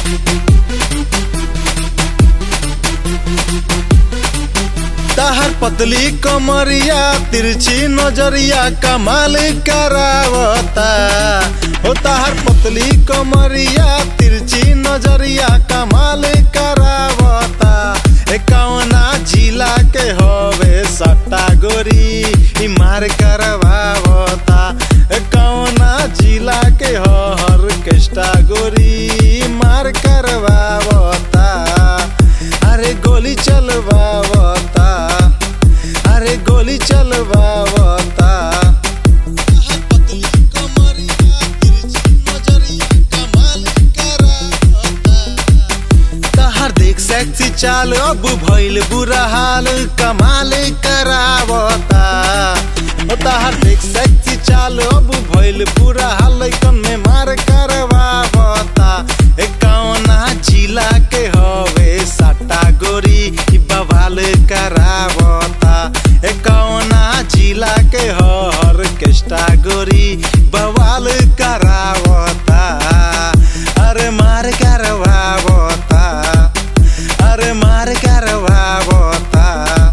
तहर पतली कमरिया तिरछी नजरिया कमाल करावता हो तहर पतली कमरिया तिरछी नजरिया कमाल करावता ए कौना जिला के हवे सट्टा गोरी ई मार करवावता ए कौना जिला के हर केष्टा गोरी ई मार करवावता अरे गोली चलवावता अरे गोली चलवावता तहर देख सेक्सी चाल अब भइल बुरा हाल कमाल करावता ओ तहर देख सेक्सी चाल अब भइल बुरा हाल कन में मार करवावता ए कौना जिला के हवे सट्टा गोरी ई बवाल करावता ए कौना जिला के हर केष्टा गोरी बवाल करावता अरे मार करवावता अरे मार करवावता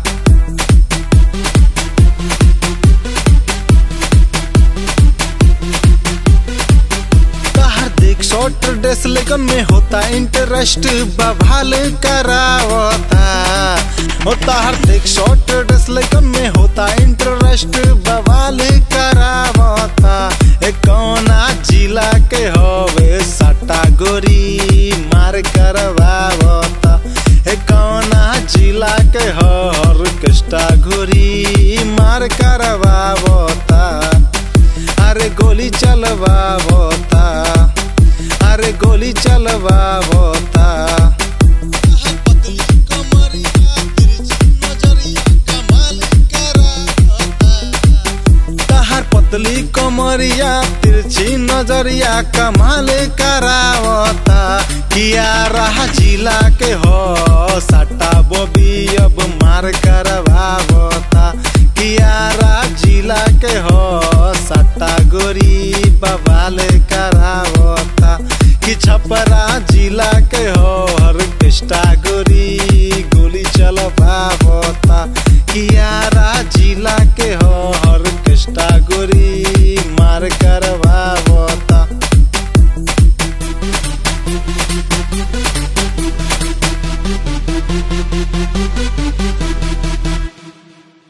तहर देख शॉर्ट ड्रेस लेकिन में होता इंटरेस्ट बवाल करावता हो तहर देख शॉर्ट ड्रेस लेकिन में होता इंटरेस्ट बवाल करावता ए कौना जिला के हवे सट्टा गोरी मार करवावता ए कौना जिला के हर कष्टा गोरी मार करवावता अरे गोली चलवावता अरे गोली चलवावता तहर पतली कमरिया तिरछी नजरिया कमाल करावता किया रहा जिला के हो सट्टा बोबी अब मार करवावता किया रहा जिला के हो सट्टा गोरी बवाल करावता कि छपरा जिला के हो